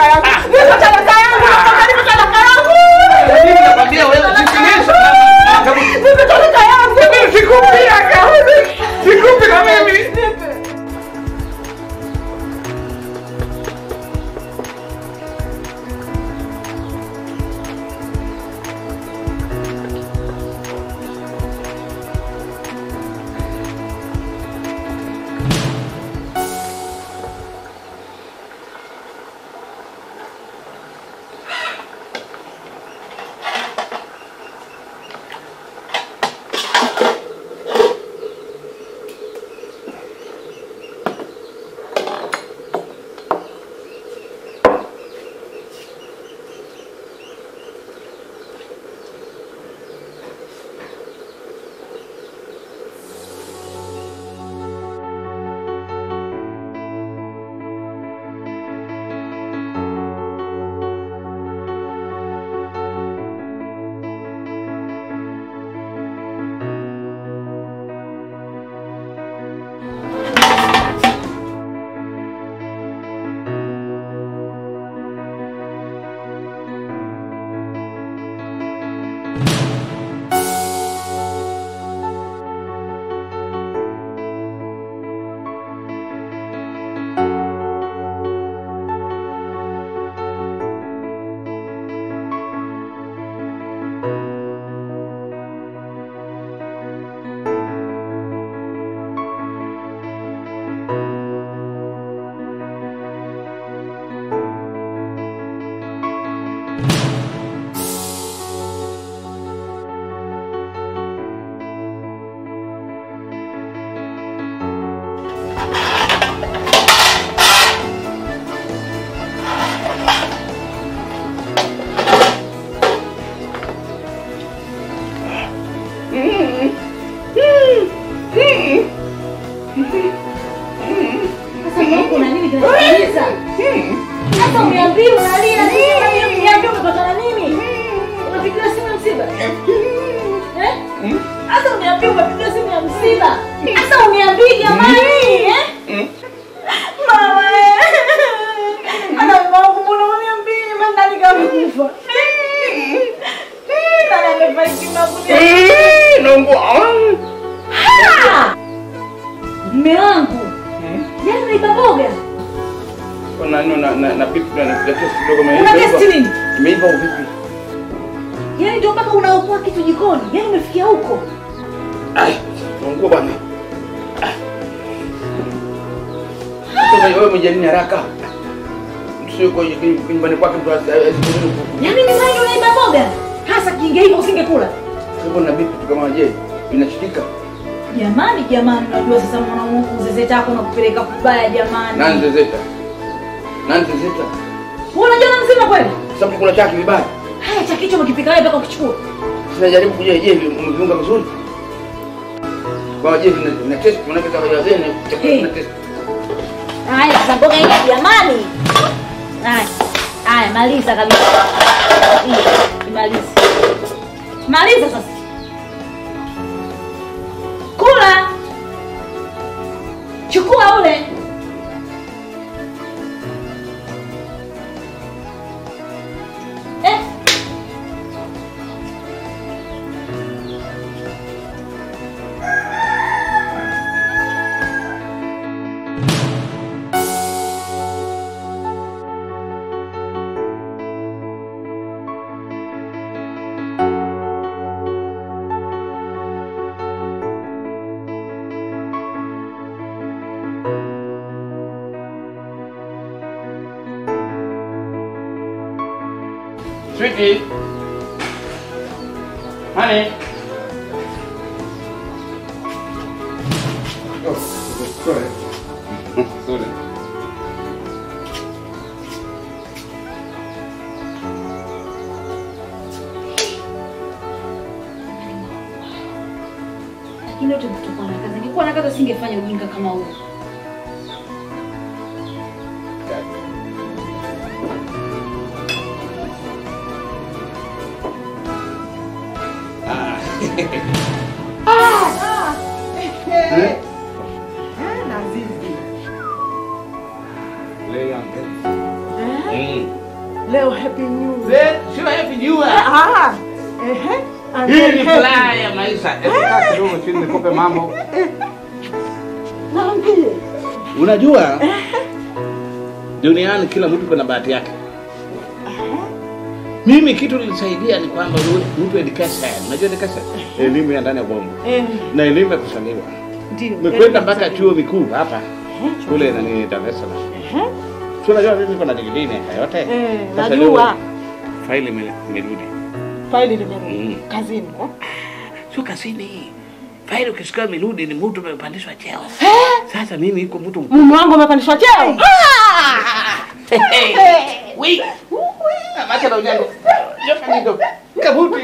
talaka yangu. Nipe talaka yangu. Nipe talaka yangu. Mimi nakwambia wewe usisikilize. Nipe talaka yangu. Mimi sikupi aka. Sikupi na mimi. Nipe. Sasa Mungu na nini kinachokuumiza? Sasa uniambie unalia nini? Uniambie umepatana nini? Unapigiwa simu ya msiba? Eh? Sasa uniambie umepigiwa simu ya msiba? Sasa uniambie jamani, eh? Mama, eh. Ana Mungu mbona uniambie mimi ndani kakufa? Nani amefariki mabudia? Nungu. Ah! Mume wangu. Yaani unaiba mboga? Kuna nini na na na pipi na na test kidogo Una imeiva. testi nini? Imeiva vipi? Yaani ndio mpaka unaokoa kitu jikoni. Yaani umefikia huko. Ai, Nungu bwana. Sasa wewe mjenini haraka. Msio kwa nyumbani kwake mtu asipozeni Yaani ni wewe ndio unaiba mboga? Hasa kinge hivyo usingekula. Kwa na bipi kama je, inashikika. Jamani jamani unajua sasa mwanaume kuzezeta hapo na kupeleka kubaya jamani. Nani zezeta? Nani zezeta? Wewe unajua na mzima kweli? Sababu kuna chaki vibaya. Haya cha kichwa umekipika wewe mpaka ukichukua. Sinajaribu kujua je, umeviunga vizuri? Kwa je, vina vina test, maana kama ya zeni, chakula kina test. Haya sasa mboga yenyewe jamani. Haya. Haya maliza kabisa. Hii, Imalize. Maliza sasa. Kula. Chukua ule. Eh. Sweetie. Honey. Oh, sorry. Sorry. Lakini yote kutokana na kazi. Ningekuwa na kazi singefanya ujinga kama huo. Eh? Na zizi. Leo yangu. Mm. Leo happy new year. Le- Sio happy new year. Ah. Ehe. And Hii then ni happy. furaha ya maisha. Hebu kaa kidogo chini nikupe mambo. Naambie. Unajua duniani kila mtu kuna bahati yake. Mimi kitu nilisaidia ni kwamba ule- mtu education. Unajua education? Elimu ya ndani ya bongo Eh, na elimu ya kusaliwa. ndio. Nimekwenda mpaka chuo vikuu hapa kule nani Dar es Salaam. Ehe. Si unajua mimi niko na degree miaka yote. Eh, Sasa najua. leo Faili ime- imerudi. Faili limerudi Mm. kazini kwa. Sio kazini. Faili ukisikia imerudi ni mtu amepandishwa cheo. Sasa mimi iko mtu mkubwa. Mume wangu amepandishwa cheo. Wait. Macha na ujango. Jofa nito. Kabuti.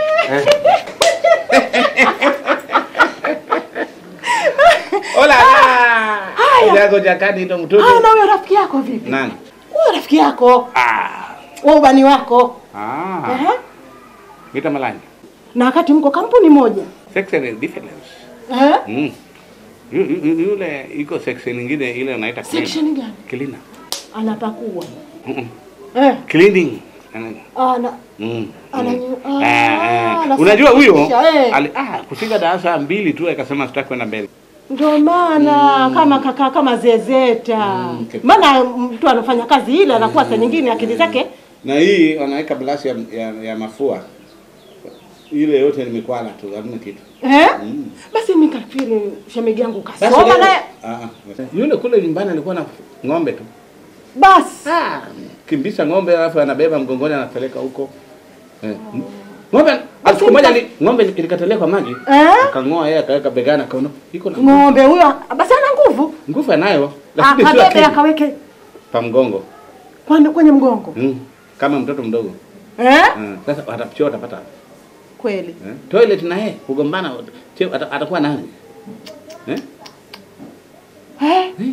Hola. Ujango jakani ndo Ah, mtoto. na huyo rafiki yako vipi? Nani? Huyo rafiki yako, Ah. wa ubani wako. Ah. Ehe. Mita malani. Na wakati mko kampuni moja. Section difference. Eh? Mm. Yu- yu- yu- Yule iko section nyingine ile unaita clean. Section gani? Cleaner. Anapakua. Mm-mm. Eh. Cleaning. Ana- Ana Mm. Ananyu- Mm. ah, Eh, eh. anasafisha, Unajua huyo eh. ali- ah, kufika darasa mbili tu akasema sitaki kwenda mbele. Ndio maana kama kaka kama zezeta. okay. Maana mtu anafanya kazi ile anakuwa saa nyingine akili zake Na hii wanaweka blasi ya, ya, ya mafua ile yote ni mikwala tu, hamna kitu. eh? Mm. Basi mimi kafikiri shemeji yangu Basi kasoma leo- naye Ah, ah. Yule kule nyumbani alikuwa na ng'ombe tu. basi. Kimbisha ng'ombe alafu anabeba mgongoni anapeleka huko. Eh. Ng'ombe Basi siku moja mta- ni ng'ombe ilikataliwa kwa maji. Eh? Akang'oa yeye akaweka begani akaona iko na Ng'ombe huyo basi ana nguvu. nguvu anayo lakini sio Akabebe akili. akaweke pa mgongo. kwani kwenye mgongo. Mm. Kama mtoto mdogo. Eh? Mm. Sasa watapchoo watapata. Kweli. Eh? Toilet na yeye kugombana cheo ata- atakuwa nani? Eh? Eh? Eh.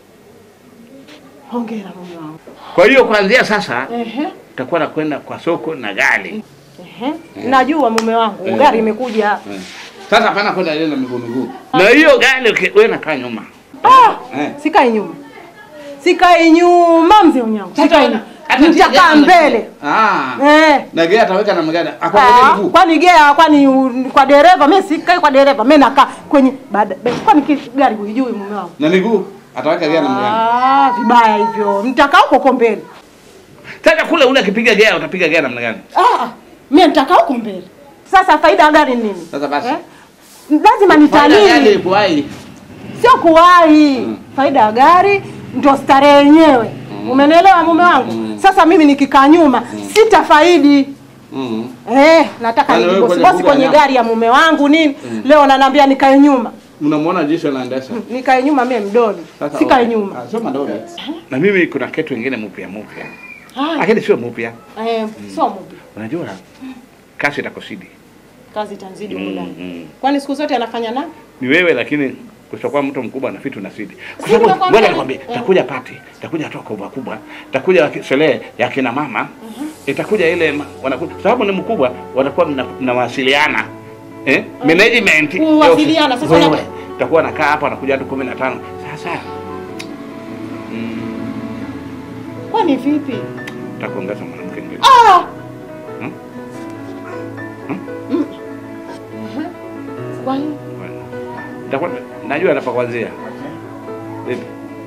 Hongera mume wangu. Kwa hiyo kuanzia sasa Ehe. utakuwa nakwenda kwa soko na gari. Ehe. Najua mume wangu Eh. gari imekuja. Eh. Sasa hapana kwenda ile na miguu miguu. Na hiyo gari uki- wewe nakaa nyuma. Ah! Eh. Sikai nyuma. Sikai nyuma mzee unyangu. Sikai nyuma. Nitakaa mbele. Ah. Eh. Na gari ataweka na magari. Ah, Akwa miguu. kwani gea kwani u- kwa dereva mimi sikai kwa dereva mimi nakaa kwenye baada be- kwani ki- gari huijui mume wangu Na miguu ataweka gari na magari. ah vibaya hivyo nitakaa huko huko mbele Sasa kule ule akipiga gari utapiga gari namna gani? ah mimi nitakaa huko mbele sasa faida ya gari ni nini Sasa basi. eh? lazima Faida ya gari nitalii ipo hai. sio kuwahi faida ya gari ndio starehe yenyewe umenielewa mume wangu sasa mimi nikikaa nyuma sitafaidi Mm. Eh, nataka Kwani wewe nibosi kwenye bosi mbuga kwenye nyama? gari ya mume wangu nini leo ananiambia nikae nyuma Mnamuona jinsi anaendesha. nikae nyuma mimi mdoli Sasa sikae okay. nyuma Ah, sio madole. Na mimi kuna kitu kingine mpya mpya. Haya, Lakini sio mpya. eh, sio mubi Unajua kasi itakosidi. kazi itanzidi Mm, muda mm. kwani siku zote anafanya nani Ni wewe lakini kushakuwa mtu mkubwa na vitu nasidi. Kwa Si sababu nakwambia- ngoja nikwambie, Eh. itakuja pati, itakuja toka kubwa kubwa, itakuja waki- sherehe ya kina mama, itakuja ile ma- wanakuja sababu ni mkubwa, watakuwa mna- mnawasiliana eh, management Kuwasiliana, sasa wewe wana- utakuwa nakaa hapa, wanakuja watu 15 sasa mm, kwani vipi utakuongeza mwanamke mwingine ah! Hmm? Mm. Mhm. kwani Itakuwa najua napakuanzia Vipi?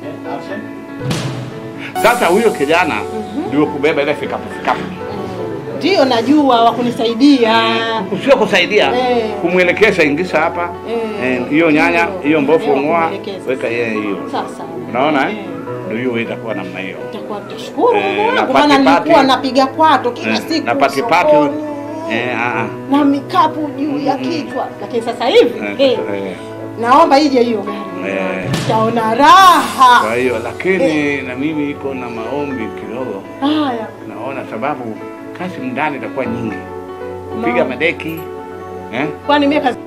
Sasa huyo kijana ndio kubeba ile fikapu fikapu ndio najua wa kunisaidia sio kusaidia Eh. kumwelekeza, ingisha hapa Eh. eh, hiyo nyanya Ndio. hiyo mbofu Ndio, ng'oa, kumwelekeza. weka yeye hiyo, sasa unaona eh? Eh. Ndio hiyo itakuwa namna hiyo Nitakuwa nitashukuru Eh, Mungu na wangu, maana pati-pati. nilikuwa napiga kwato kila Eh, siku na patipati sokoni, eh, ah, ah. na mikapu juu ya kichwa, lakini sasa hivi Eh, eh, eh, naomba ije hiyo gari, Eh. taona raha. kwa hiyo lakini na mimi iko na maombi kidogo, Haya, naona sababu kazi ndani itakuwa nyingi, kupiga Naam. madeki eh? kwani mimi kazi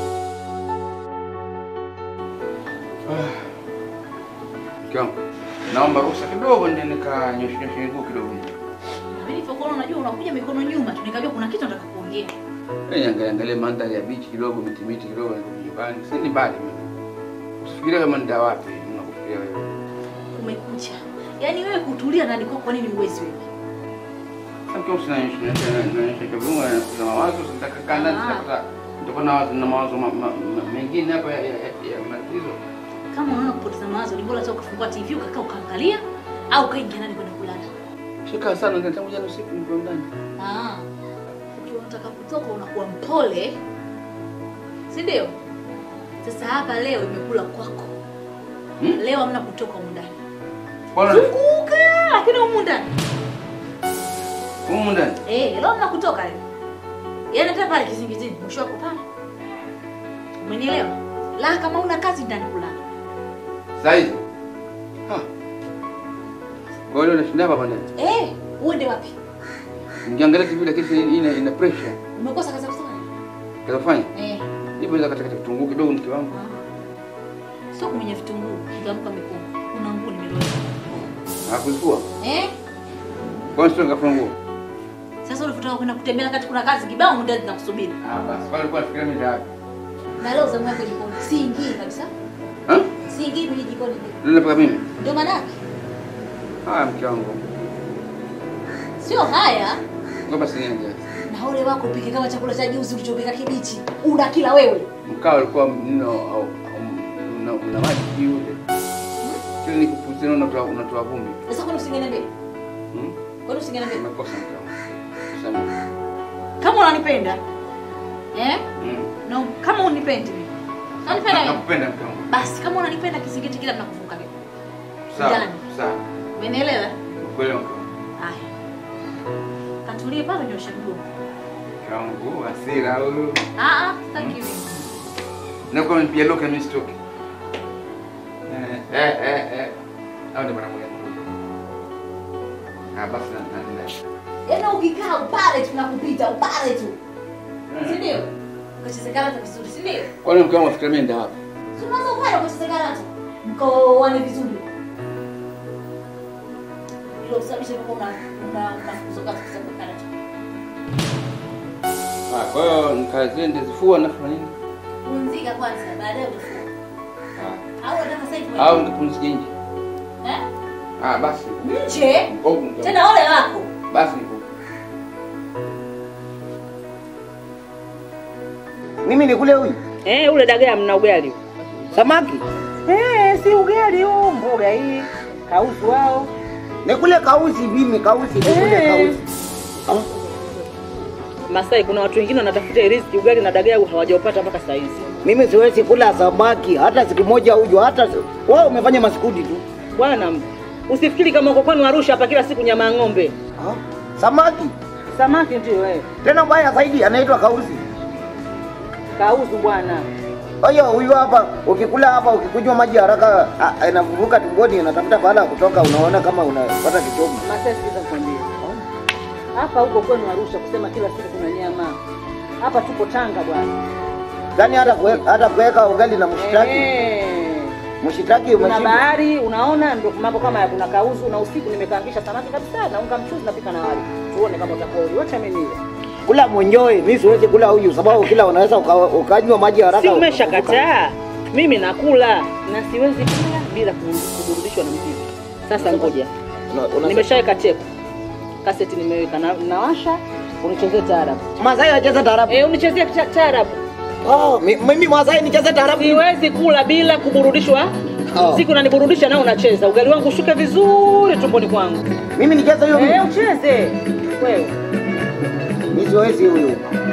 Mke wangu, naomba ruhusa kidogo ndio nikanyoshe nyoshe miguu kidogo. Mimi nilipokuona unajua unakuja mikono nyuma tu nikajua kuna kitu nataka kuongea. Eh, angalia angalia mandhari ya beach kidogo, miti miti kidogo niko nyumbani. Si ni mbali mimi. Usifikirie kama nenda wapi, unakufikiria wewe. Umekucha. Yaani wewe kutulia ndani kwako kwa nini uwezi wewe? Sasa kama sina nyoshe nyoshe nyoshe kidogo na mawazo sitaka kanda Ah. sitaka nitakuwa na wazo na mawazo ma- ma- ma- mengine hapa ya ya ya matatizo. Kama unaona kupoteza mawazo ni bora tu ukafungua TV ukakaa ukaangalia au ukaingia ndani kwenda kulala. Shika sana ndio tangu jana usiku niko ndani. Ah. Ukiwa unataka kutoka unakuwa mpole. Si ndio? Sasa hapa leo imekula kwako. Hmm? Leo hamna kutoka humu ndani. Kwa Zunguka lakini humu ndani. humu ndani. Eh, leo hamna kutoka leo. Yaani hata pale kizingizini mwisho wako pale. Umenielewa? La kama una kazi ndani kulala. Sasa hivi. Ha. Kwa hiyo unashinda hapa ndani. Eh, uende wapi? Nikiangalia TV lakini ina ina pressure. Umekosa kazi ya kufanya? Kafanya. Eh. Nipo za katika kitunguu kidogo mke wangu. Sio kumenya vitunguu, kitamka mikono. Kuna nguo nimeloa. Hakuzua. Eh? Kwa nini sio ngafua nguo? Sasa unataka kwenda kutembea wakati kuna kazi kibao muda zinakusubiri. Ah basi pale kwa nafikiria mimi ndio. Na leo zamu yako jikoni. Siingii kabisa. Ha? Siingii kwenye jikoni. Ndio paka mimi. Ndio maana yake. Haya mke wangu. Sio haya. Ngoja basi niende. Na ole wako upike kama chakula cha juzi ulichopika kibichi. Una kila wewe. Mkao ulikuwa mno au au una una maji juu. Kile nikupuzia unatoa unatoa vumbi. Sasa kwani usingeniambia? Hmm? Kwani usingeniambia? Umekosa mke wangu. Sema. Kama unanipenda. Eh? Mm. No, kama unipendi mimi. Unanipenda mimi? Nakupenda mke wangu. Basi kama unanipenda kizingiti kila mnakuvuka mimi. Sawa. Ndani. Sawa. Umenielewa? Kweli mke wangu. Haya. Katulie pale nyosha mguu. Mke wangu hasira huyu. Ah ah, sitaki mimi. Na kwa nipia loka mimi sitoki. Eh eh eh. eh. Au ndio bwana mmoja. Ah basi na na na. Yaani ukikaa upale tu nakupita, upale tu. Si ndio? Ukacheze karata vizuri, si ndio? Kwani mke wangu afikiria mimi ndio hapa? Si unaweza upale ukacheze karata. Mkoane vizuri. Ilo kusababisha kwamba una una unafukuzwa kazi kwa sababu ya karata. Ah, kwa hiyo nikazie ndizifua na kufanya nini? Pumzika kwanza, baadaye utafua. Ah. Au unataka sasa hivi? Au nikapumzike nje. Eh? Ah, basi. Nje? Mkovu mke wangu. Tena ole wako. Basi niko. Mimi ni kule huyu Eh, ule dagaa mna ugali. samaki Eh, si ugali huu, mboga hii. Kauzu wao. ni kule kausi, mimi kausi ni kule Eh. kausi. Ah, Masai kuna watu wengine wanatafuta riziki ugali na dagaa hawajaupata mpaka saa hizi. Mimi siwezi kula samaki hata siku moja ujo, hata si- wewe umefanya masikudi tu. Bwana, usifikiri kama uko kwenu Arusha hapa kila siku nyama ya ng'ombe. Ah, samaki Samaki ndio eh. tena mbaya zaidi anaitwa kausi. Kauzu bwana. Kwa hiyo huyu hapa ukikula hapa ukikunywa maji haraka ah, inavuruka tumboni, inatafuta baada ya kutoka, unaona kama unapata kichomo. Masai sikiza nikwambie. Hapa huko kwenu Arusha kusema kila siku kuna nyama. Hapa tuko Tanga bwana. Yaani hata kue- hata kuweka ugali na mshitaki, Eh. mshitaki Kuna umeshinda. bahari unaona, ndio mambo kama ya kuna kauzu na usiku nimekaangisha samaki kabisa na unga mchuzi napika na wali. Tuone kama utakuwa uli. Wacha mimi nile. Kula mwenyewe, mimi siwezi kula huyu sababu kila unaweza uka- ukanywa maji haraka. Si ukavuruka. umeshakataa? Mimi nakula na siwezi kula bila ku- kuburudishwa na mziki. Sasa ngoja, Una- una- nimeshaweka tepu, kaseti nimeweka, na, nawasha unichezee taarabu. Masai acheza taarabu. Eh, unichezee ta- taarabu. Oh, mi- mimi Masai nicheze taarabu. Siwezi kula bila kuburudishwa. Oh. Siku unaniburudisha nao unacheza, ugali wangu ushuke vizuri tumboni kwangu. Mimi nicheze hiyo. Eh, ucheze wewe. Mimi siwezi huyu.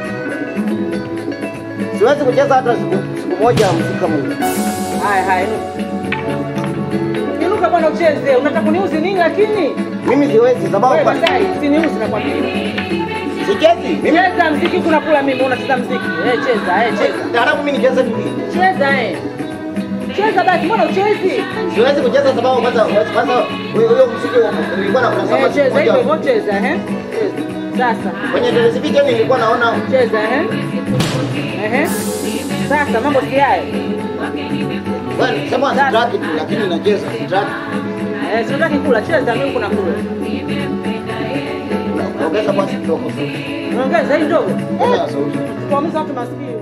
Siwezi kucheza hata siku, siku moja mziki kama huyu. Haya haya, inuka. Inuka bwana, ucheze. Unataka kuniuzi nini? Lakini Mimi siwezi sababu wewe kwa- Masai, siniuzi nakwambia. sichezi. Mimi Cheza mziki, kuna kula mimi, unacheza mziki. Eh, cheza, eh, cheza. taarabu mimi nicheze vipi? Cheza eh. Cheza basi, mbona uchezi? Siwezi kucheza sababu kwanza kwanza huyo huyo mziki wa- nilikuwa na kuna Eh, cheza hivyo moja hivyo, cheza eh. Cheza. Sasa kwenye televisheni nilikuwa naona cheza eh. Eh. Sasa mambo si hayo. wewe sema sitraki tu lakini nacheza sitraki. Eh, sitaki kula, cheza mimi kuna kula. Ongeza basi kidogo. Ongeza hii ndogo. Ongeza sauti. Tuwaumiza watu masikio.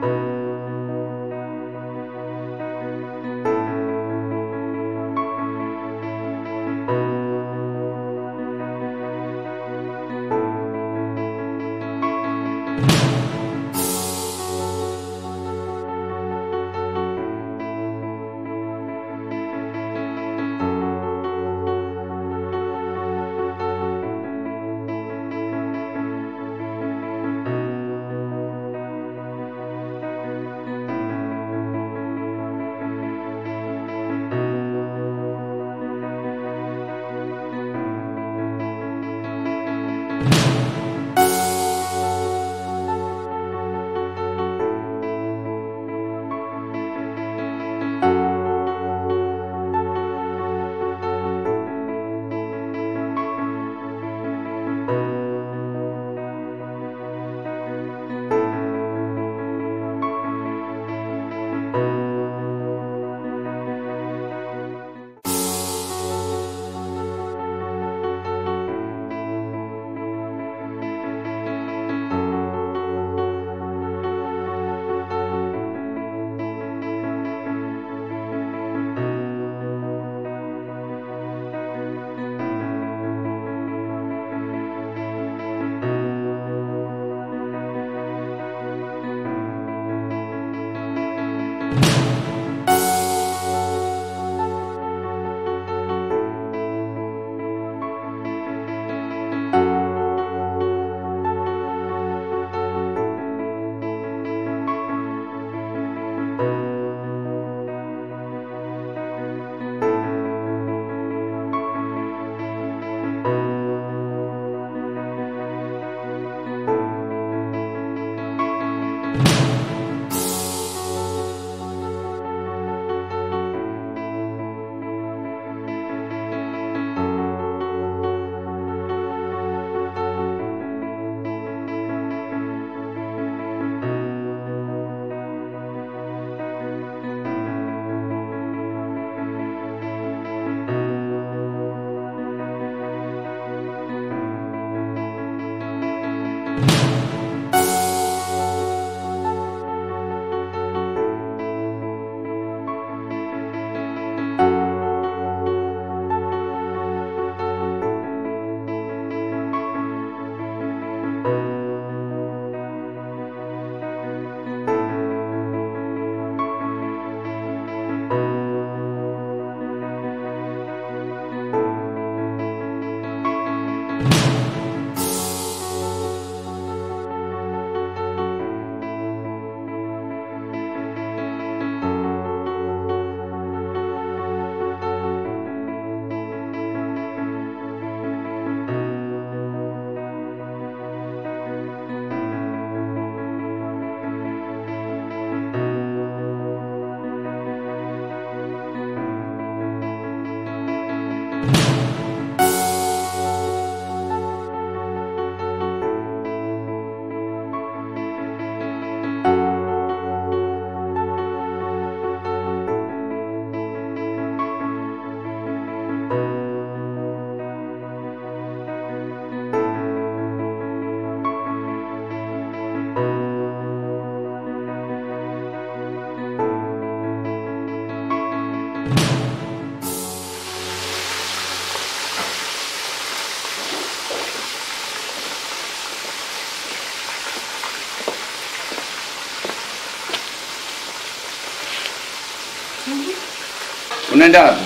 Unaenda wapi?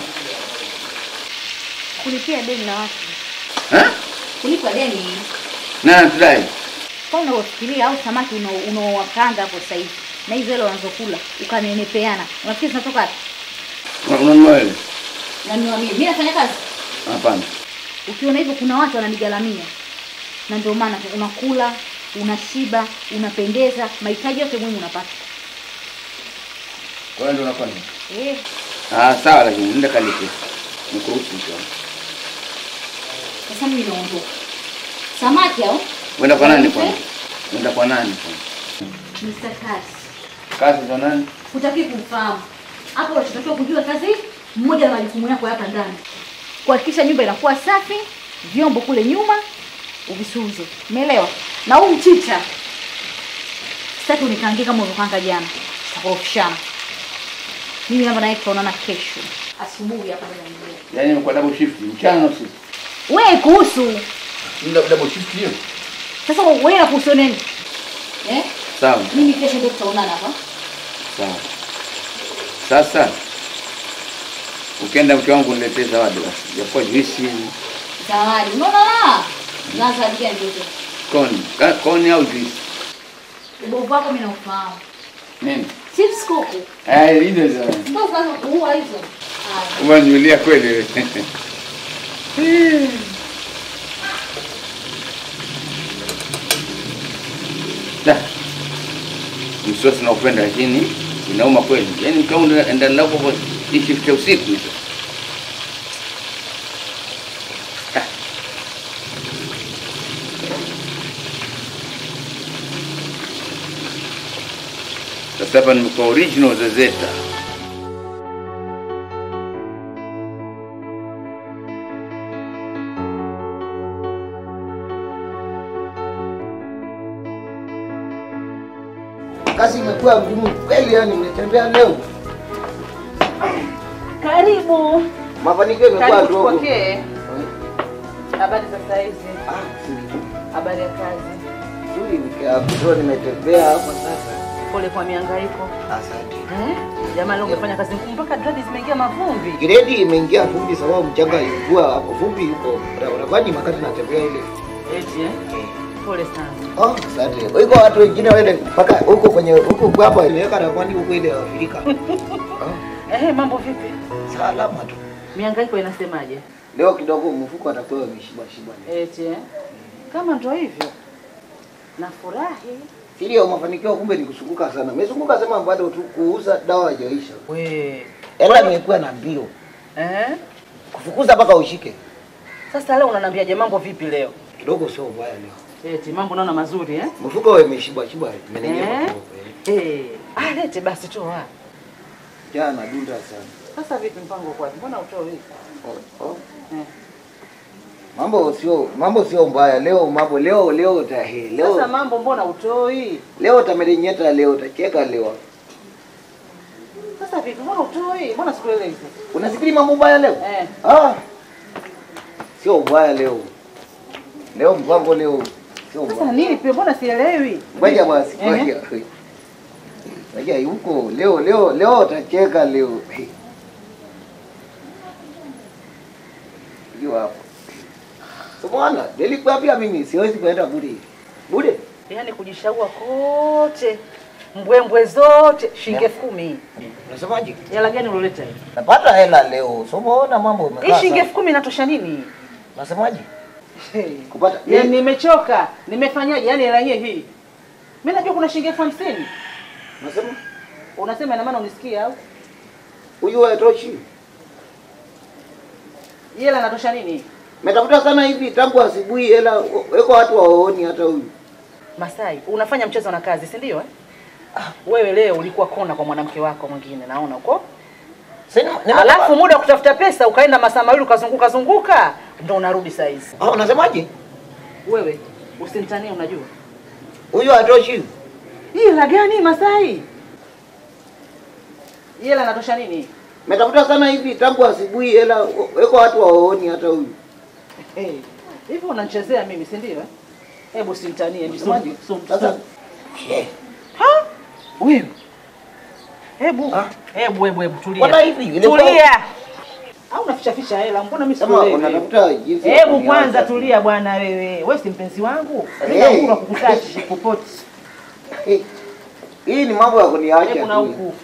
Kulipia deni la watu. Eh? Kulipa deni. Na tudai. Kwa unavyofikiria au samaki unao- unaowakanga hapo sasa hivi na hizo hela wanazokula ukanenepeana. Unafikiri zinatoka wapi? Unanunua wewe? Na niwaambie, mimi nafanya kazi. Hapana. Ukiona hivyo kuna watu wananigaramia. Na ndio maana unakula, unashiba, unapendeza, mahitaji yote muhimu unapata. Kwa hiyo ndio unafanya. Eh, Ah, sawa lakini nenda kalipe. Nikuruhusu tu. sasa mimi naondoka. Samaki au? Uenda kwa nani Kalipe. kwanza? Uenda kwa nani kwanza? Mr. Kazi. Kazi za nani? Hutaki kumfahamu. Hapo unachotakiwa kujua kazi mmoja na majukumu yako hapa ndani. Kuhakikisha nyumba inakuwa safi, vyombo kule nyuma uvisuuze. Umeelewa? Na huu mchicha Sitaki unikaangie kama ulivyokanga jana. Tutakorofishana. Mimi hapa naye tutaonana kesho. Asubuhi hapa ndio naingia. Yaani imekuwa double shift mchana na usiku. Wewe kuhusu. Ndio double shift hiyo. Sasa wewe na kuhusu nini? Eh? Sawa. Mimi kesho ndio tutaonana hapa. Sawa. Sasa ukienda mke wangu niletee zawadi basi. Japokuwa juisi, Zawadi. Unaona la? Na zawadi gani ndio? koni, Ka- koni au juisi. Ubovu wako mimi naufahamu. Nini? Chips kuku. Eh, hizo zawadi. Ndio sasa kuua hizo. Haya. Umeniulia kweli wewe. Da. Msosi naupenda lakini inauma kweli. Yaani mke wangu enda nako kwa hii shift ya usiku hizo. Ah. Sasa hapa nimekuwa original zezeta. Kazi imekuwa ngumu kweli, yani nimetembea leo, Karibu. mafanikio imekuwa Karibu dogo. tupokee. Habari za saa hizi? Ah, si- Habari ya kazi? Nzuri, mke wangu, ndio nimetembea hapa sasa. Pole kwa mihangaiko. Asante. Eh? Jamani leo umefanya kazi ngumu mpaka dread zimeingia mavumbi. Gredi imeingia vumbi sababu mchanga ilikuwa hapo, vumbi yuko barabarani wakati natembea ile. Eti eh? Pole sana. Oh, asante. Iko watu wengine wale mpaka huko kwenye huko hapa imeweka ramani huko ile ya Afrika. Oh, Eh, mambo vipi? salama tu. Mihangaiko inasemaje? Leo kidogo mfuko atakuwa ameshiba shiba. Eti eh? Kama ndo hivyo. Nafurahi. Siri ya mafanikio kumbe ni kusunguka sana. Nimezunguka sema bado tu kuuza dawa haijaisha. We. Hela imekuwa na mbio. Eh? Kufukuza mpaka ushike. Sasa leo unaniambiaje mambo vipi leo? Kidogo sio mbaya leo. Eti mambo naona mazuri eh? Mfuko imeshiba shiba imenejea Eh? kidogo. eh. Eh. Ah, lete basi toa. Jana dunda sana. Sasa vipi mpango kwa? Mbona utoe hivi? Oh, oh. Eh. Mambo sio mambo sio mbaya leo mambo leo leo tahe Sasa leo mambo mbona utoi? leo tamerenyeta leo tacheka leo. Sasa vipi mbona utoi? Mbona sikuelewi sasa? Unafikiri mambo mbaya leo? Eh. Ah. Sio mbaya leo. Leo mpango leo sio Sasa mbaya. nini pia mbona sielewi? Ngoja basi, Ehe. ngoja. Ngoja yuko leo leo leo tacheka leo. Hiyo hapo. Subhana, nilikuwa pia mimi siwezi kwenda bure. Bure. Yaani kujishaua kote. Mbwembwe zote shilingi elfu kumi. Unasemaje? Hela gani uloleta hii? Napata hela leo. So umeona mambo Hii imekaa. shilingi sana. elfu kumi inatosha nini? Unasemaje? Hey. Kupata Yaani nimechoka. Nimefanyaje? Yaani hela yenyewe hii. Mimi najua kuna shilingi elfu hamsini. Unasema Unasema ina maana unisikia au? huyu haitoshi. Hii hela inatosha nini? Metafuta sana hivi tangu asubuhi hela weko watu waoni hata huyu. Masai, unafanya mchezo na kazi, si ndio eh? Wewe leo ulikuwa kona kwa mwanamke wako mwingine, naona uko. Sina Alafu muda wa kutafuta pesa ukaenda masaa mawili ukazunguka zunguka, ndo unarudi saa hizi. Ah, unasemaje? Wewe usinitanie, unajua Huyu hatoshi. hii hela gani Masai? Hii hela inatosha nini? Metafuta sana hivi tangu asubuhi hela weko watu waoni hata huyu. Eh, hivi unanichezea mimi, si ndio? eh? Hebu usinitanie, Unasemaje? nisum- sum- Sasa sum- eh, Ha? Wewe. Hebu, Ah. hebu, hebu, hebu Mbona tulia. hivi? Ilikuwa- Tulia. Au unaficha ficha hela? Mbona mimi kama sikuelewi? unatafuta jinsi ya Hebu kuniacha. kwanza tulia bwana wewe. Wewe si mpenzi wangu. Mimi Hey. nakula kukutachi popote. Eh, Hii ni mambo ya kuniacha. Hebu na tu. huku.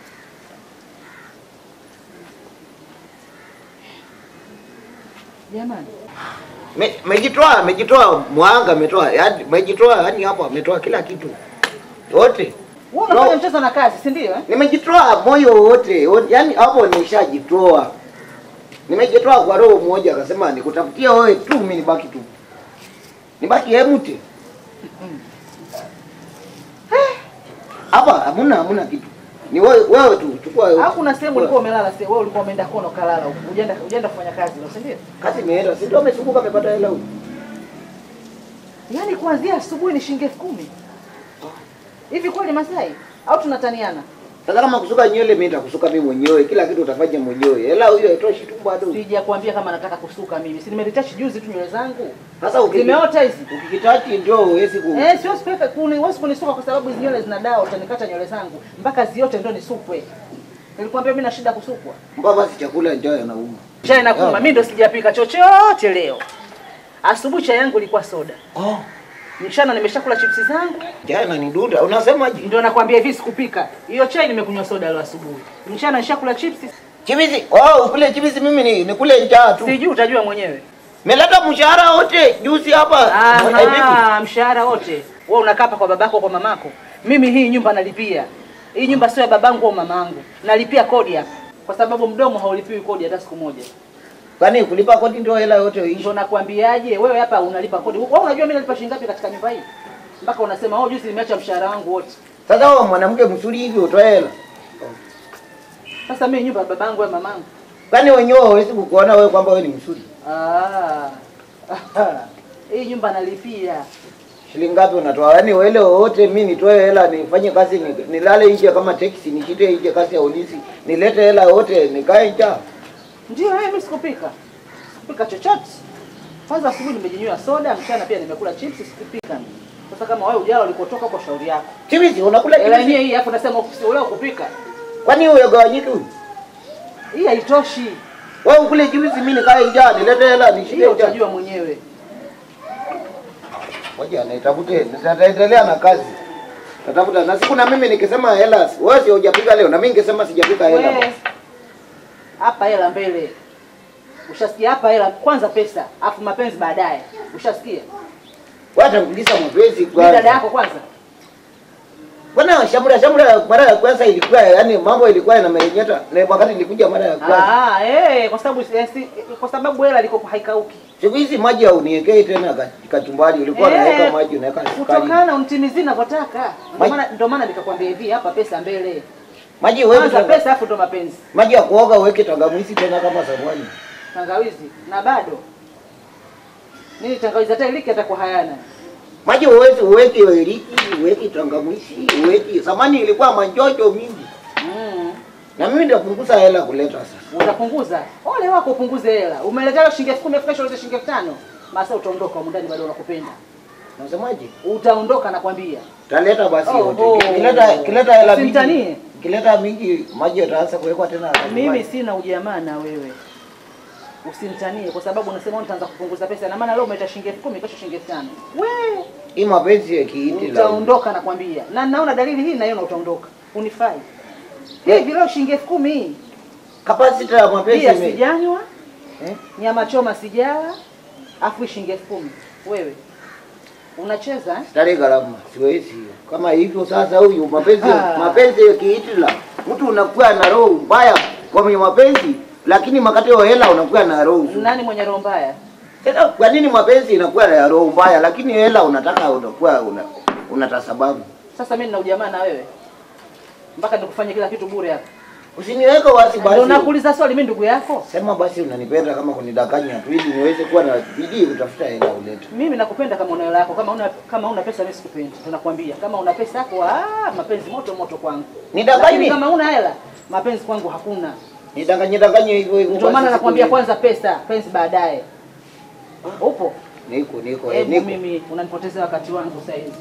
Jamani. Me- Mejitoa, mejitoa mwanga, ametoa yaani mejitoa yani hapo ametoa kila kitu. Wote. Wewe unafanya No. mchezo na kazi, si ndio eh? Nimejitoa moyo wote, wote. Yaani hapo nimeshajitoa. Nimejitoa kwa roho moja akasema nikutafutia wewe tu mimi nibaki tu. Nibaki empty. Hapa hamuna hamuna kitu. Ni wewe wewe tu chukua yote. Au kuna sehemu ulikuwa umelala, sehemu wewe ulikuwa umeenda kono kalala huko. Ujaenda ujaenda kufanya kazi leo, si ndio? Kazi imeenda, si ndio amezunguka amepata hela huko. Yaani kuanzia asubuhi ni shilingi elfu kumi. Hivi kweli Masai au tunataniana? Sasa kama kusuka nywele mimi nitakusuka mimi mwenyewe, kila kitu utafanya mwenyewe. Hela hiyo haitoshi tu bado. Sija kuambia kama nataka kusuka mimi. Si nimeritachi juzi tu nywele zangu. Sasa ukiki- Zimeota hizi. ukikitachi ndio huwezi ku Eh, siwezi kuweka kuni, huwezi kunisuka kwa sababu hizi nywele zina dawa, utanikata nywele zangu mpaka ziote ndio nisukwe. Nilikwambia mimi na shida kusukwa. mpaka basi chakula njaa yanauma. Chai na kuma, mimi ndo sijapika chochote leo. Asubuhi chai yangu ilikuwa soda. Oh, Mchana nimeshakula chipsi zangu, njaa inanidunda. Unasemaje? ndio nakwambia hivi sikupika. Hiyo chai nimekunywa soda leo asubuhi. Mchana nishakula chipsi. Chibizi, oh, ukule chibizi mimi ni nikule njaa tu. Sijui utajua mwenyewe. Meleta mshahara wote juzi hapa. Eh, vipi? Aha, mshahara wote. Wewe unakaa hapa kwa babako kwa mamako. Mimi hii nyumba nalipia. Hii nyumba sio ya babangu au mamangu. Nalipia kodi hapa. Kwa sababu mdomo haulipiwi kodi hata siku moja. Kwani kulipa kodi ndio hela yote ishi? Ndio nakwambiaje, wewe hapa unalipa kodi. Wewe unajua mimi nalipa shilingi ngapi katika nyumba hii? Mpaka unasema oh, juzi nimeacha mshahara wangu wote. Sasa wewe mwanamke mzuri hivi utoe hela. Sasa mimi nyumba ya babangu au mamangu. Kwani wenyewe hawezi kukuona wewe kwamba wewe ni mzuri? Ah. Hii nyumba nalipia. Shilingi ngapi unatoa? Yaani wele wote mimi nitoe hela nifanye kazi ni, nilale nje kama taxi nishite nje kazi ya ulisi. Nilete hela yote nikae njaa. Ndio wewe mimi sikupika. Sikupika chochote. Kwanza asubuhi nimejinywea soda, mchana pia nimekula chips, sikupika mimi. Sasa kama wewe ujao ulikotoka kwa shauri yako. Chibizi unakula Ela chibizi? yenyewe hii hapo nasema ule kupika. Kwani huyo gawanyiki huyu? Hii haitoshi. Wewe ukule chibizi mimi nikae njaa nilete hela nishite Hiyo njaa. utajua mwenyewe. Ngoja nitafute, nitaendelea na kazi. Natafuta na siku na mimi nikisema hela, wewe sio hujapika leo na mimi ningesema sijapika hela. Wewe hapa hela mbele. Ushasikia hapa hela kwanza pesa, afu mapenzi baadaye. Ushasikia? Wewe atamkuliza mapenzi Ni dada kwanza. yako kwanza. Bwana shamra shamra mara ya kwanza ilikuwa yani mambo ilikuwa yanamenyeta na wakati nilikuja mara ya kwanza. Ah, eh, kwa sababu eh, si, kwa sababu hela liko haikauki. Siku hizi maji hauniwekei tena ka- kachumbari, ulikuwa Eh, unaweka maji unaweka sukari. Kutokana unitimizie ninavyotaka. Ndio Maji- maana ndio maana nikakwambia hivi hapa pesa mbele. Maji uweke Kwanza tanga- pesa afu ndo mapenzi. maji ya kuoga uweke tangawizi tena kama sabuni. Tangawizi na bado. Nini tangawizi hata iliki atakuwa hayana. Maji uweke uweke iliki, uweke tangawizi, uweke. Samani ilikuwa manjojo mingi. Mm. Na mimi nitapunguza hela kuleta sasa. Utapunguza. Ole wako upunguze hela. Umeletea shilingi 10,000 efika shilingi shilingi 5,000. Masa utaondoka huko ndani bado wanakupenda. Unasemaje? Utaondoka nakwambia. Taleta basi Oh, yote. oh. Kileta kileta hela mingi. Usimtanie. Kileta mingi maji yataanza kuwekwa tena. Mimi sina ujamaa na wewe. Usimtanie kwa sababu unasema nitaanza kupunguza pesa na maana leo umeleta shilingi 10,000 kesho shilingi 5,000. We, hii mapenzi ya kiiti la. utaondoka nakwambia. Na naona dalili hii naiona utaondoka. Unifai. Hivi leo shilingi 10,000 hii. Capacity ya mapenzi Bia ime. sijanywa, Eh? nyama choma sijala, afu shilingi 10,000. Wewe unacheza eh? Stare gharama siwezi hiyo. Kama hivyo sasa huyu mapenzi Ah. mapenzi ya kiiti la. Mtu unakuwa na roho mbaya kwa mwenye mapenzi lakini makati ya hela unakuwa na roho nzuri. Nani mwenye roho mbaya? Sasa kwa nini mapenzi inakuwa na roho mbaya lakini hela unataka unakuwa una unata sababu. Sasa mimi nina ujamaa na wewe mpaka nikufanye kila kitu bure hapa. Usiniweke wasi Ndio basi. nakuuliza swali, mimi ndugu yako. Sema basi unanipenda kama kunidanganya tu ili niweze kuwa na bidii kutafuta hela ulete. Mimi nakupenda kama una hela yako, kama una kama una pesa mimi sikupendi. Tunakwambia kama una pesa yako, ah, mapenzi moto moto kwangu. Nidanganye. Lakini kama una hela, mapenzi kwangu hakuna. Nidanganye danganye hivyo hivyo. Ndio basi maana siku nakwambia hiyo. kwanza pesa, penzi baadaye. Upo? Niko niko eh, Hebu niko. mimi unanipotezea wakati wangu sasa hivi.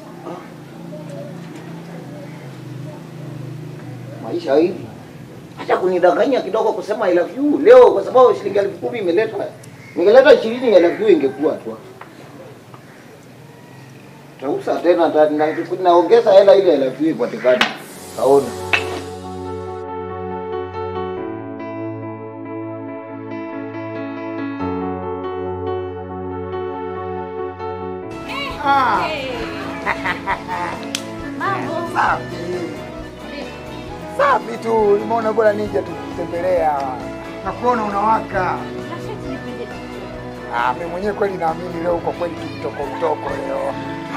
Maisha hivi. Acha kunidanganya kidogo kusema I love you leo kwa sababu shilingi elfu kumi imeleta. Ningeleta ishirini I love you ingekuwa tu. Tausa tena ta- na- naongeza hela ile I love you ipatikane. Kaona. Safi tu, nimeona bora nije tukutembelea. Nakuona unawaka. Ah, mimi mwenyewe kweli naamini leo kwa kweli tukitoko utoko leo.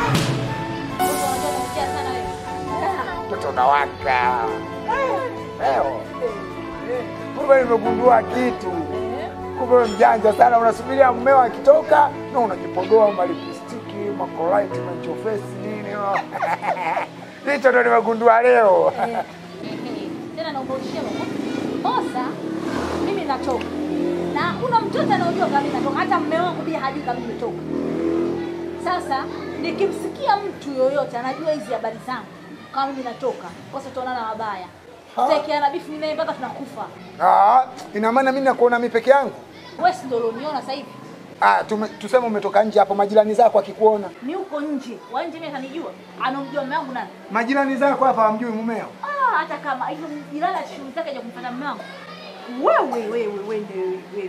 Mtoto unawaka. Leo. Kumbe nimegundua kitu. Kumbe wewe mjanja sana, unasubiria mmeo akitoka na unajipodoa malipstiki, makolite, machofesi nini. Hicho ndo nimegundua leo. Eh, eh, tena naomba ushie baba. Bosa, mimi natoka. Na hakuna mtoto anaojua kama mimi natoka, hata mume wangu pia hajui kama mimi natoka. Sasa nikimsikia mtu yoyote anajua hizi habari zangu kama mimi natoka, kosa tuonana wabaya. Tutaekeana bifu mimi naye mpaka tunakufa. Ah, ina maana mimi nakuona mimi peke yangu? Wewe si ndio ulioniona sasa hivi? Ah, tume, tuseme umetoka nje hapo, majirani zako akikuona, Ni huko nje. Wa nje mimi atanijua. Anamjua mume wangu nani? majirani zako hapa hamjui mumeo? Ah, hata kama hivyo jirani shughuli zake ya kumfuata mume wangu. Wewe wewe wewe ndio wewe.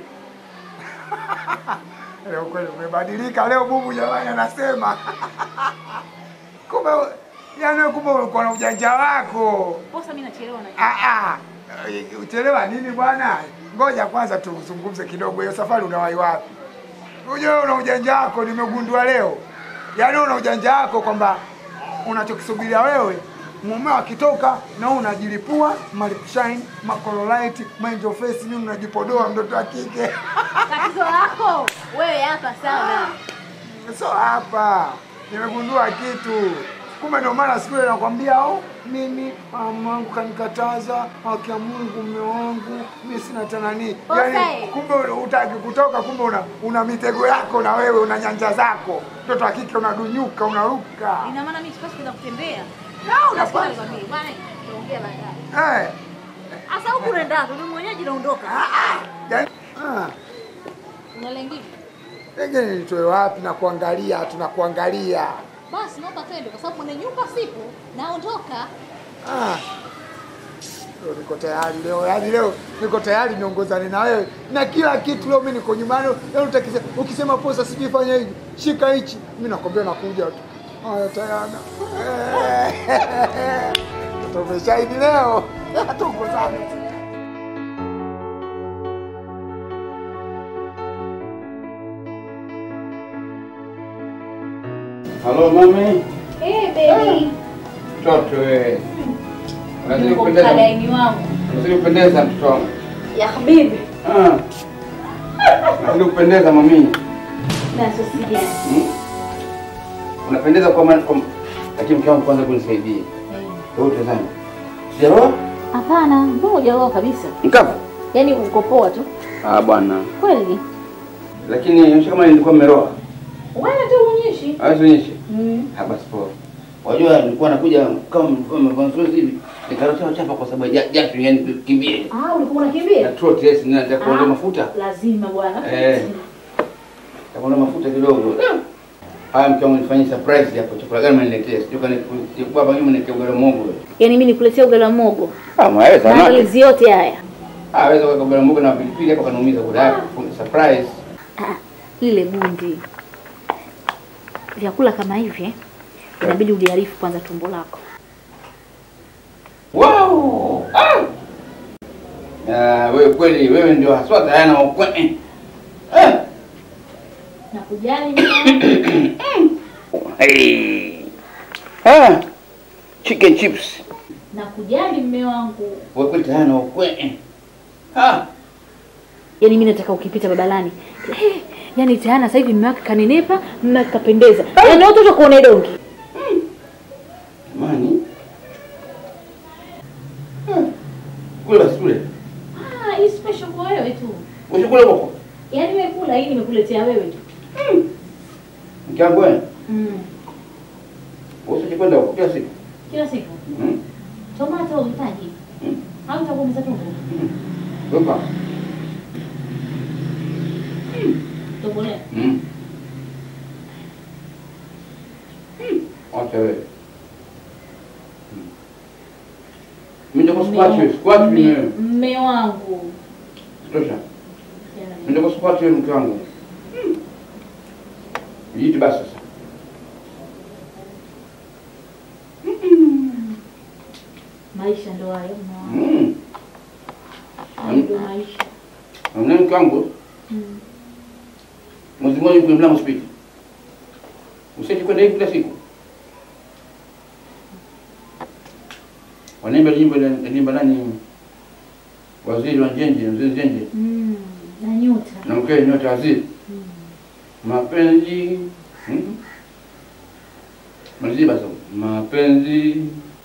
Leo kweli umebadilika leo, bubu jamani, anasema kumbe, yani wewe kumbe ulikuwa na ujanja wako. Bosa mimi nachelewa na Ah, ah. Eh, Uchelewa nini bwana? Ngoja kwanza tuzungumze kidogo, hiyo safari unawahi wapi? Unajua una ujanja wako, nimegundua leo. Yaani una ujanja wako kwamba unachokisubiria wewe mumeo akitoka na wewe unajilipua malipshine makololite angel face nini unajipodoa mtoto wa kike tatizo lako wewe hapa sana. so hapa nimegundua kitu kumbe ndio maana siku ile nakwambia oh, mimi mamangu kanikataza haki ya Mungu mume wangu mimi sina tena nini yani Okay. kumbe utaki kutoka kumbe una, una mitego yako na wewe una nyanja zako mtoto wa kike unadunyuka unaruka Ina maana mimi sipaswi kwenda kutembea. Na unapaswa. Nasikia nikwambie, bwana, tuongea baadaye. eh Asa huku unaenda, ni mwenyeji naondoka. yani ah Unalengini? Pengine nitoe wapi na kuangalia tunakuangalia Basi naomba twende kwa sababu mwenye nyumba sipo, naondoka. Ah. Leo niko tayari leo, yaani leo niko tayari niongozane na wewe na kila kitu. Leo mimi niko nyumbani, leo utakise, ukisema posa sijui fanya hivi, shika hichi, mimi nakwambia nakuja tu. Haya tayana. Tumeshahidi leo. Tuongozane. Halo mami, Eh, baby. mtoto wewe. Unazidi Niko kupendeza. mkalaini wangu. Unazidi kupendeza mtoto wangu. Ya habibi. Ah. Unazidi kupendeza mami. Na sosija. Hmm? Unapendeza kwa maana kwa lakini mke wangu kwanza kunisaidie. Wewe utazame. Sijaoa? Hapana, mbona hujaoa kabisa? Mkapa? Yaani uko poa tu. Ah bwana. Kweli? Lakini inaonyesha kama nilikuwa mmeroa. Wewe tu unyeshi. Hawezi Mm. Hapa sport. Wajua nilikuwa nakuja kama mlikuwa mmevaa nzuri hivi. Nikarusha chapa kwa sababu ya jasho yani kimbie. Ah, ulikuwa Na unakimbia? trot yes na nataka kuondoa Ah. mafuta. Lazima bwana. Eh. Takuona mafuta kidogo. Haya mke wangu nifanyie surprise hapo. Chakula gani mniletea? Sio kani kubwa hapa nyuma niletea ugali wa mogo. Yaani mimi nikuletea ugali wa mogo. Ah, maweza Maandalizi yote haya. Ah, weza kuweka ugali wa mogo na pilipili hapo kanaumiza kula yako. Surprise. Ah, lile gundi. Vyakula kama hivi eh, inabidi uliarifu kwanza tumbo lako. Wow! Ah! Ah, wewe kweli wewe ndio haswa Diana wa kweli. Eh. Na kujali mimi. Hey. Ah. Chicken chips. na kujali mme wangu. Wewe kweli Diana wa kweli. Ah. Yaani mimi nataka ukipita babalani. Eh, yaani tayana sasa hivi mume wake kanenepa, mume wake kapendeza. Yaani watu watakuona dongi. Mani. Kule basi kule. Ah, hii special kwa wewe tu. Usikule huko. Yaani wewe kula hii nimekuletea wewe tu. Mke wangu wewe. Mm. Usikwenda huko kila siku. Kila siku. Mm. Tomato uhitaji. Mm. Au utakuumiza tumbo. Luka. Tobolea. Mm. Acha wewe. Mm. Mimi ndio squat wewe, squat Mme- wewe. Mme wangu. Tosha. Mimi ndio squat wewe mke wangu. Yiti basi sasa. Maisha ndo hayo mme wangu. Mm. Hayo ndo maisha. Mimi mke wangu Mm. mwezi mmoja yuko mlango spiti. Usije kwenda hivi kila siku. Wanaimba nyimbo ile nyimbo nani? Waziri wa Njenje, mzee Njenje. Mm. Na nyota. na mke nyota waziri mapenzi hmm? malizie basi mapenzi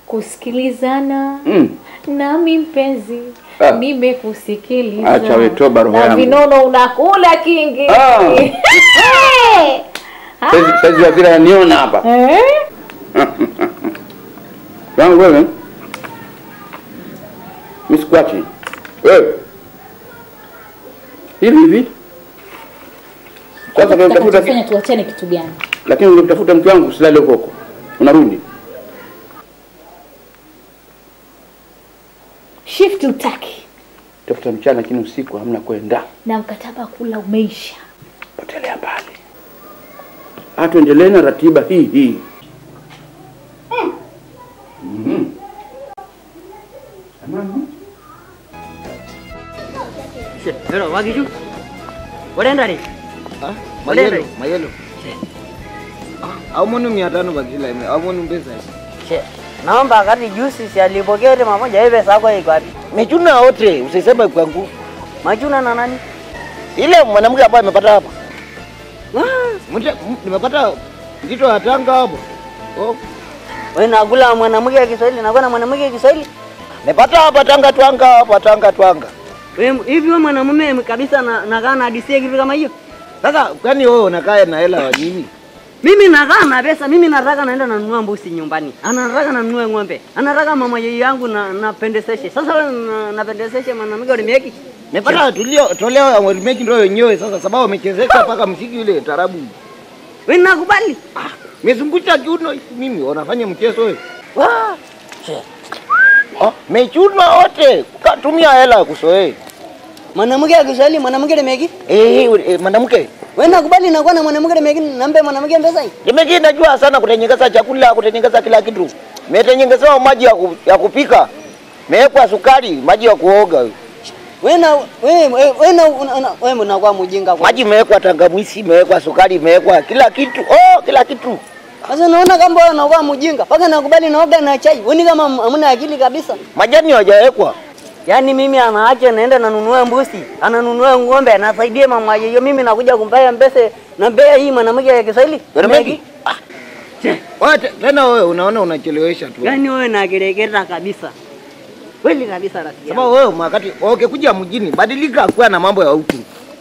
kusikilizana Mm. nami mpenzi Ah. nimekusikiliza Acha we, toba roho na yangu. vinono unakula kingi Ah. Hey! Saizi saizi ya vile ananiona hapa. Eh? Wangu wewe. Mimi sikuachi. Wewe. Hivi hivi. Sasa ndio utafuta Tutakachofanya tuachane kitu gani lakini ungetafuta mke wangu usilale huko huko. Unarudi. shift utaki Tafuta mchana lakini usiku hamna kwenda. na mkataba wa kula umeisha Potelea mbali. Ah, tuendelee na ratiba hii hii. Mhm. Pero wagiju. Wanaenda ni? mayelo mayelo aumoni mia tano bakila ime aumoni mpesa Che. Naomba wakati juzi si alipokea ile mamoja hivi pesa yako iko wapi? mechuna wote usiseme kwangu Majuna na nani? ile mwanamke ambaye amepata hapa Mte- m- nimepata mzito wa tanga hapo oh. Wewe nakula mwanamke wa Kiswahili, nakula mwanamke wa Kiswahili. nimepata hapa tanga twanga hapa tanga twanga Wewe hivi wewe mwanamume kabisa na nakaa na hadithi kitu kama hiyo? sasa kwani wewe unakaa na hela wa nini Mimi nakaa na pesa, mimi nataka naenda nanunua mbuzi nyumbani. Anataka nanunue ng'ombe. Anataka mama yeye yangu na napendezeshe. Sasa wewe na- napendezeshe mwanamke ulimeki. nimepata tulio toleo ya remake ndio wenyewe sasa sababu amechezeka mpaka msiki ile tarabu Wewe nakubali. mezungusha kiuno hivi mimi wanafanya mchezo wewe oh, mechunwa wote katumia hela ya kusoe Mwanamke wa Kiswahili, mwanamke ulimeki. eh eh, mwanamke Wewe nakubali nakuwa na mwanamke ulimeki, nambe mwanamke pesa hii. Nimeki najua sana kutengeneza chakula, kutengeneza kila kitu. Metengenezewa maji ya, ku, ya kupika, mewekwa sukari, maji ya kuoga, Wewe na wewe wewe na una- una- wewe unakuwa mjinga kwa. maji imewekwa tangawizi, imewekwa sukari, imewekwa kila kitu. Oh, kila kitu. Sasa naona kama wewe unakuwa mjinga. Paka nakubali naoga na chai. Wewe ni kama hamna akili kabisa. Majani hawajawekwa. Yaani mimi anaacha naenda nanunua mbuzi, ananunua ng'ombe, anasaidie mama yeye. Mimi nakuja kumpea mbese na mbea hii mwanamke ya Kiswahili. Remeki. Ah. Wewe te- tena wewe unaona unachelewesha tu. Yaani wewe nakereketa kabisa. Kweli kabisa rafiki. yangu. Sababu wewe wakati ukikuja mjini badilika kuwa na mambo ya utu.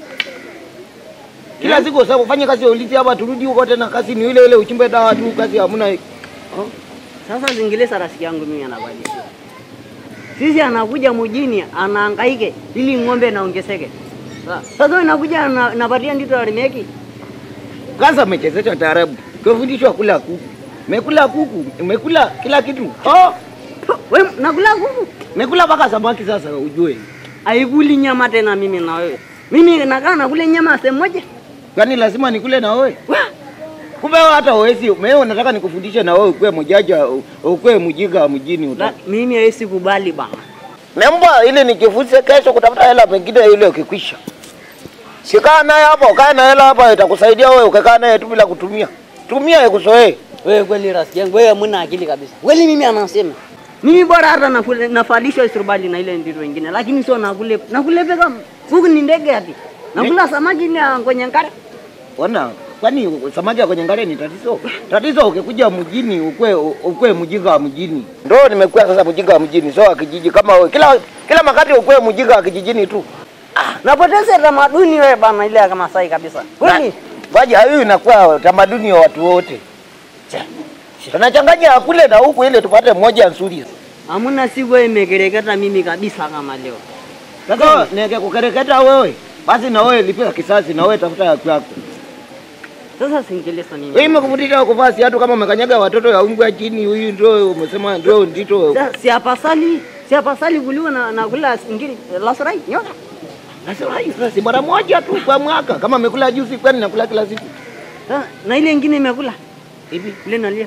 Kila siku sasa ufanye kazi ya ulinzi hapa turudi huko tena kazi ni ile ile uchimbe dawa tu kazi hamna. Sasa zingilisa rafiki yangu mimi anakwambia. Sisi anakuja mjini anahangaike ili ng'ombe naongezeke. Sa- Sasa wewe nakuja na- napatia ndito ya remeki. Kwanza umechezeshwa taarabu, kufundishwa kula kuku, mekula kuku, umekula kila kitu. Oh, Wewe nakula kuku. mekula mpaka samaki sasa ujue. Haikuli nyama tena mimi na wewe. Mimi nakaa nakule nyama sehemu moja. Kwani lazima nikule na wewe? Kumbe wewe hata uwezi, wewe unataka nikufundishe na wewe ukue mjaja, ukue mjinga wa mjini La, uta. mimi hawezi kubali bana. Nemba ili nikifunze kesho kutafuta hela pengine ile ukikwisha. Sikaa naye hapa, ukae na hela hapa itakusaidia wewe ukakaa naye tu bila kutumia. Tumia ikuzoee. Wewe kweli rafiki yangu, wewe hamna akili kabisa. Kweli mimi anasema. Mimi bora hata nakule nafalishwa suruali na ile ndito wengine, lakini sio nakule nakule peka kuku ni ndege ati. Nakula samaki ile ya kwenye ngare. Ona, kwani samaki ya kwenye ngare ni tatizo? Tatizo ukikuja mjini ukwe ukwe mjinga wa mjini. Ndio nimekuwa sasa mjinga wa mjini, sio wa kijiji kama wewe. Kila kila wakati ukwe mjinga wa kijijini tu. Napoteza tamaduni wewe bana ile ya Kimasai kabisa. Kweli? Waje hiyo inakuwa tamaduni ya watu wote. Tunachanganya kule na huku ili tupate mmoja nzuri. Hamna siku wewe imekereketa mimi kabisa kama leo. Sasa niweke kukereketa wewe. Basi na wewe lipia kisasi na wewe tafuta ya kwako. Sasa singelesa mimi. Wewe imekufundisha kuvaa viatu kama umekanyaga watoto ya umbwa chini, huyu ndio umesema ndio ndito. Sasa si apasali, si apasali kuliwa na, na kula ngiri lasurai nyoka. Sasa hai sasa si mara moja tu kwa mwaka. Kama amekula juzi kwani nakula kila siku. Sasa, Na ile ingine imekula. Hivi Ile nalia.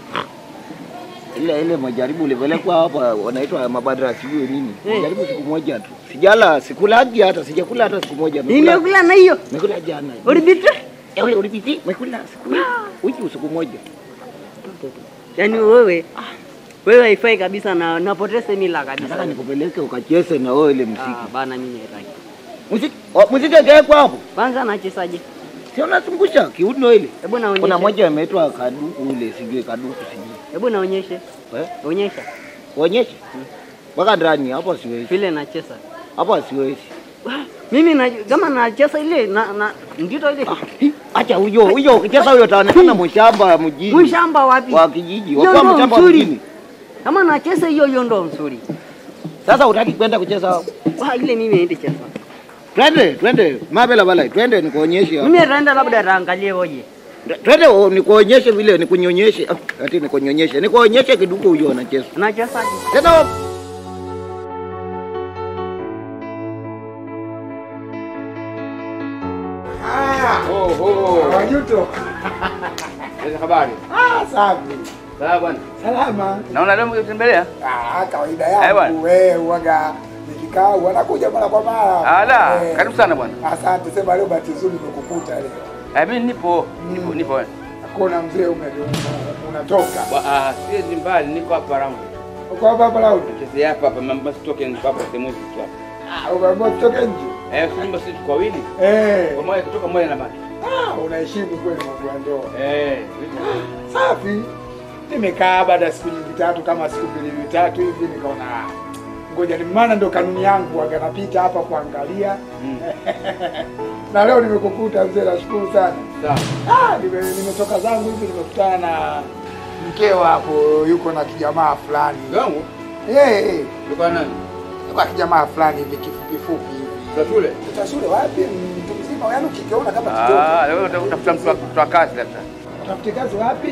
ile ile majaribu ulipelekwa hapa wanaitwa mabadra sijui nini. Eh. Majaribu siku moja tu. Sijala sikulagi hata sijakula hata siku moja. Nimekula- Nimekula na hiyo. Nimekula jana. Ulibitra? Eh, ule ulipiti? Nimekula siku wiki siku moja. Yaani wewe wewe haifai kabisa na napoteza mila Nataka kabisa. nikupeleke ukacheze na wewe ile Ah, muziki. bana mimi haitaki. Muziki wa- muziki ingewekwa hapo. Kwanza nachezaje? Si unazungusha kiuno ile. Hebu naonyeshe. Kuna moja imeitwa kaduku ule sijui kaduku sijui. Hebu naonyeshe. Eh? Onyesha. Kuonyeshe mpaka ndani hapo, siwezi vile nacheza hapo, siwezi. mimi na, kama nacheza ile na, na ndito ile Acha huyo huyo, ukicheza huyo utaonekana mshamba mjini, mshamba wapi? wa kijiji, Hiyo wakuwa ndo mshamba mzuri. mjini. Kama nacheza hiyo hiyo ndo nzuri. Sasa utaki kwenda kucheza? Wa ile mimi ende cheza. Twende twende, mabela bala, twende nikuonyeshe. Mimi naenda labda raangalie oje. Twende oh, nikuonyeshe vile, nikunyonyeshe. Ah, Ati nikunyonyeshe, nikuonyeshe kiduku huyo anacheza. Nacheza Tena Oho. Wajuto. Sasa habari. Ah, safi. Sawa bwana. Salama. Naona leo mkitembelea? Ah, kawaida Eh, yangu bwana. wewe uwaga nikikaa wanakuja mara kwa mara. Ala, Eh, karibu sana bwana. Asante, sema leo bahati nzuri nimekukuta leo. Eh, mimi nipo, nipo, nipo. Hakuna mzee ume una- unatoka. Wa- Ah, si mbali, niko hapa round. Uko hapa hapa Laudi? Chezea hapa hapa, mambo sitoke niko hapa sehemu hizi tu hapa. Ah, umeamua kutoka nje? Eh, si nyumba sisi tuko wawili. Eh. Kwa moja kutoka moja na baki. Ah, unaheshimu kweli mambo ya ndoa. Eh, Safi. Nimekaa baada ya siku nyingi tatu kama siku mbili vitatu hivi nikaona ah, ngoja ni maana ndo kanuni yangu waga napita hapa kuangalia. na leo nimekukuta mzee, nashukuru sana. sawa. Ah, nime, nimetoka zangu hivi nimekutana na mkeo hapo yuko na kijamaa fulani. Gangu? Eh, eh. Yuko na nani? Yuko na kijamaa fulani hivi kifupi fupi hivi. Za shule? Za shule wapi? Mtu mzima yaani ukikiona kama kitoto. Ah, leo uta- utafuta mtu wa mtu wa kazi labda. Tafute kazi wapi?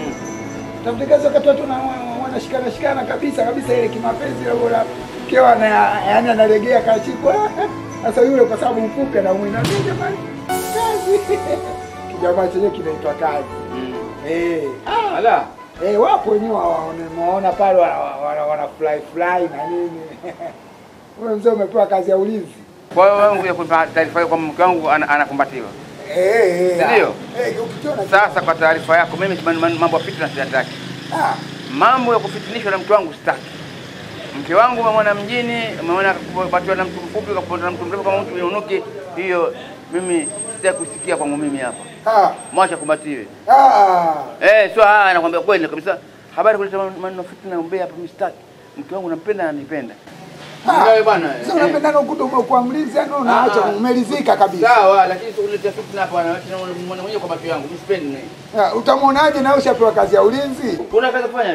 Tafute kazi wakati watu na wanashikana shikana kabisa kabisa ile kimapenzi ile bora. Mkeo ana yaani analegea kashikwa. Sasa yule kwa sababu mfupi na mwina mimi jamani. Kazi. Kijamaa chenyewe kinaitwa kazi. Eh. Ah. Ala. Eh, wapo wenyewe waona pale wana, wana, wana fly fly na nini. Wewe mzee umepewa kazi ya ulinzi. Kwa hiyo wewe unakuja kunipa taarifa hiyo kwamba mke wangu ana- anakumbatiwa. Eh, eh. Ndio. Eh, ukikiona Sasa kwa taarifa yako, mimi man- man- mambo ya fitna siyataki. ah, Mambo ya kufitinishwa na mke wangu sitaki. Mke wangu umemwona mjini, umeona kupatiwa na mtu mfupi, kapatiwa na mtu mrefu kama mtu unuki, hiyo mimi sitaki kusikia kwangu mimi hapa. ah, Mwacha kumbatiwe. ah. Eh, sio haya nakwambia kweli kabisa. Habari kuleta maneno fitna umbea hapa mimi sitaki. Mke wangu nampenda na ananipenda. Wewe bwana. Sasa unapendana ukuta umekuwa mlinzi yani unaacha Ah, ah. umelizika kabisa. Sawa, lakini sio kuleta fitna hapa na mwana mwenyewe kwa macho yangu. Mimi sipendi. Ah, Utamwonaje na ushapewa kazi ya ulinzi? Kuna kazi kufanya?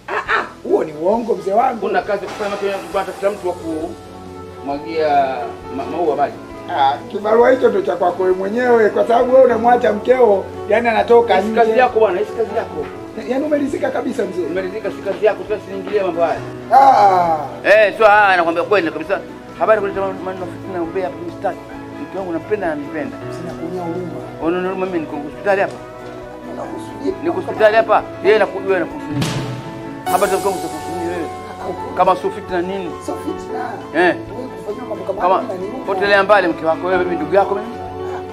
Huo ni uongo mzee wangu. Kuna kazi kufanya macho yangu tafuta mtu wa kumwagia ma- maua maji. Ah, kibarua hicho ndo cha kwako wewe mwenyewe kwa sababu wewe unamwacha mkeo yani anatoka Hii si kazi nje. yako bwana, hii si kazi yako. Yaani umelizika kabisa mzee. Umeridhika, si kazi yako, sasa siingilie mambo haya. Ah, Eh, sio haya nakwambia kweli kabisa. Habari kuleta maneno fitna umbea hapa mimi sitaki. Mke wangu nampenda na ananipenda. sina kuonia huruma. Unaona mimi niko hospitali hapa. Unakusudia. Niko hospitali hapa. Yeye nakujua na kusuni. Habari za mke wangu zitakusuni wewe. Kama sio fitna nini? Sio fitna. Eh. Wewe kufanya mambo kama Kama haya inaniuma. potelea mbali mke wako wewe, mimi ndugu yako mimi.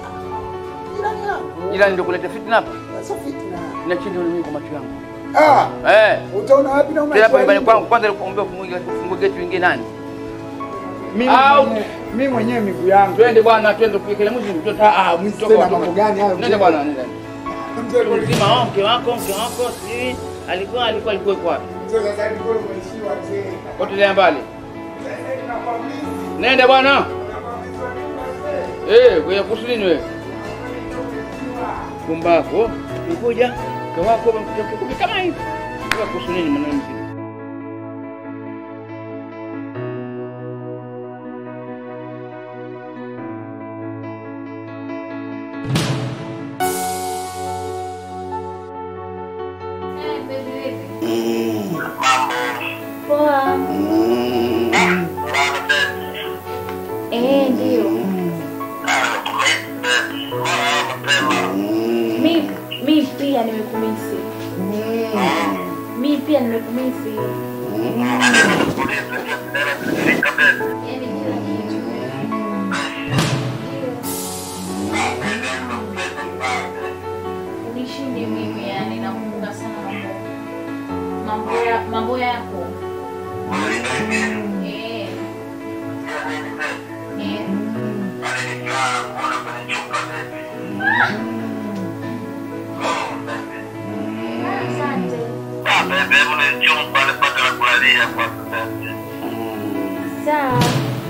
Jirani yangu. Jirani ndio kuleta fitna hapa. Sio fitna. Na chini mimi kwa macho yangu. Ah, Eh. utaona wapi na Tena hapa nyumbani unaishi? kwangu kwanza nikuombea ufungue ufungue geti wingie nani? Mimi Au. mwenyewe- mimi mwenyewe miguu yangu. Twende bwana, twende kuikele mwizi. twende. Ah, ah, mwizi Toka, tena toka. mambo gani hayo? Nenda bwana, nenda. Mzee Mtu mzima wao mke wako, mke wako si alikuwa alikuwa alikuwa yuko wapi? mzee sasa hivi bora umeishiwa mzee. Potelea mbali. Sasa hivi nakuwa mlinzi. Nenda bwana. Eh, wewe kuhusu nini wewe? Kumbako. Nikuja. Mke wako mke kumi kama hivi. Wewe kuhusu nini mwanangu mzima? Poa. Eh, ndio. Mi mi pia nimekumisi. Mi pia nimekumisi. Yaani kila kitu. Ndio. Unishinde mimi yani nakumbuka sana mambo mambo ya mambo yako. Eh. Eh. Asante. Sawa.